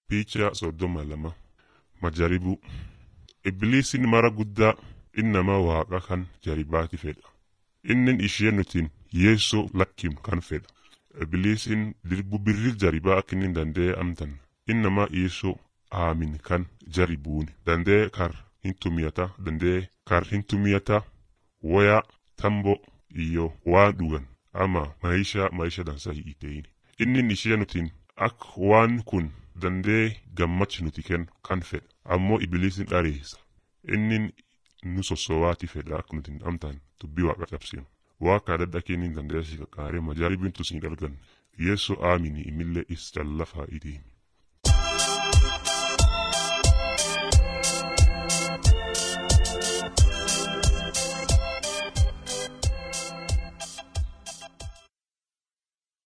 Picha soddoma lama majaribu ibliisiin mara guddaa innamaa waaqa kan jaribaati fedha innin ishee nutiin yeessoo lakkim kan fedha ibliisiin dirbu birri jaribaa akka inni danda'e amtan innamaa yeessoo aamin kan jaribuuni danda'e kar hin tumiyata danda'e kar hin tumiyata woyaa tambo iyo waan dhugan ama maisha maisha dansa hin ta'in innin ishee nutiin akka waan kun danda'e gammachi nuti kennu kan fedha ammoo ibliisiin dhareessa innin nu sossowaati fedha akka nuti amtaan dubbii waaqa cabsinu waaqa adda kennin danda'e si qaqqaaree majaaribiin tusin dalgan yeessoo aamini imillee is callafaa itiin.